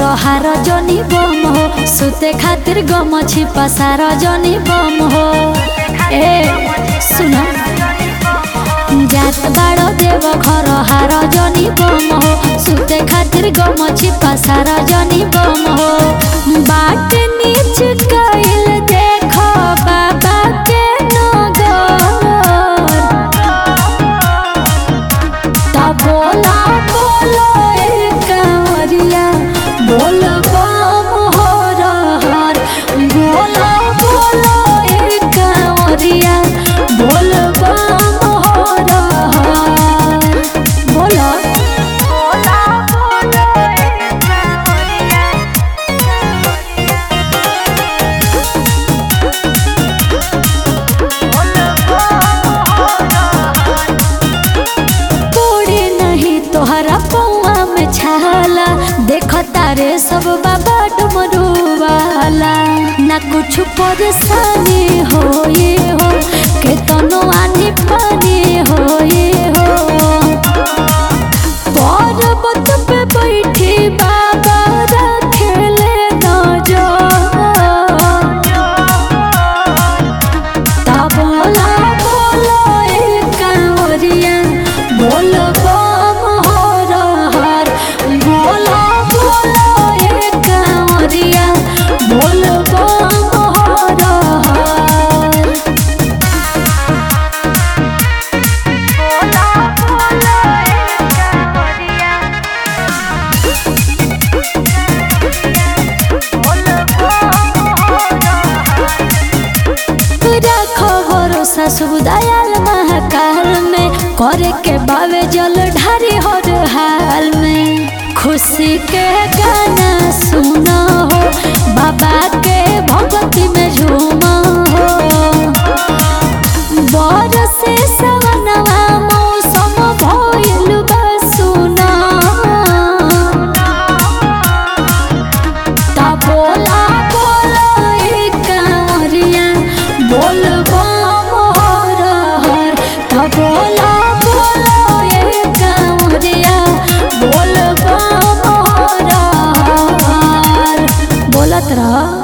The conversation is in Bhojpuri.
हार जनी बम हो सुते खातिर गम छिपा सार जनी बम हो ए सुन जात बाड़ो देव घर हार जनी बम हो सुते खातिर गम छिपा सार जनी बम हो बाट नीच कइल देखो बाबा के नगर ता बोला बोलो ए कांवरिया बोल बम हो रहर बोला बोलो ए कांवरिया बोल बम हो रहर बोलो बोला बोलो ए कांवरिया बोल बम हो रहर पूरी नहीं तोहरा पौआ में छाला देखो तारे सब बाबा डुमरू वाला ना कुछ परेशानी हो ये हो के तनो आनी पानी हो ये हो पर्वत पे बैठी बाबा रखेले नजर ता बोला बोलो ए कांवरिया बोल बम हो रहर बोला बोलो ए कांवरिया बोल बम हो रहर बोला बोलो ए कांवरिया बोल बम हो रहर रखो भरोसा शुभ दयाल महाकाल में करे के बावे जल ढारी हर हाल में खुशी के गाना सुना हो बाबा के भगती में झूमा हो बरसे सवनवा मौसम भइल बा सुना ता बोला बोलो ए कांवरिया बोल बम हो रहर ता बोला बोलो ए कांवरिया बोल बम हो रहर बोलत रह